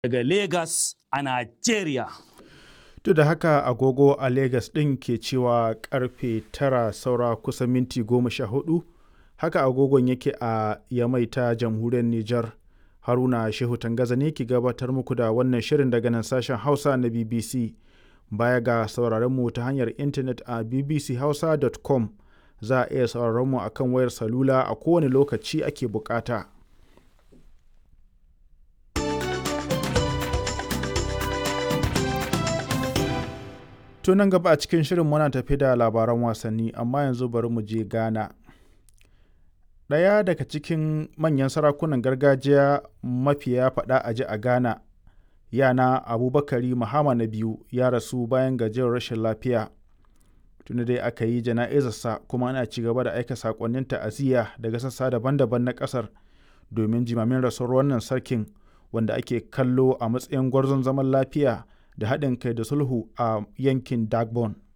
daga Legas a Najeriya. Duk da haka agogo a Legas ɗin ke cewa karfe tara saura kusan minti goma sha hudu, haka agogon yake a Yamai ta jamhuriyar Nijar. Haruna Shehu Tangaza ne ke gabatar muku da wannan shirin daga nan sashen Hausa na BBC. Baya ga sauraron mu ta hanyar intanet a bbchausa.com za a iya sauraron mu akan wayar salula a kowane lokaci ake bukata. To nan gaba a cikin shirin muna tafi da labaran wasanni amma yanzu bari mu je Ghana. Ɗaya daga cikin manyan sarakunan gargajiya mafiya faɗa a ji a Ghana, yana Abubakari Muhammad na biyu ya rasu bayan gajiyar rashin lafiya. Tuni dai aka yi jana'izarsa kuma ana ci gaba da aika sakonnin ta'aziyya daga sassa daban-daban na ƙasar domin jimamin rasuwar wannan sarkin wanda ake kallo a matsayin gwarzon zaman lafiya da haɗin kai da sulhu a yankin Dagbon.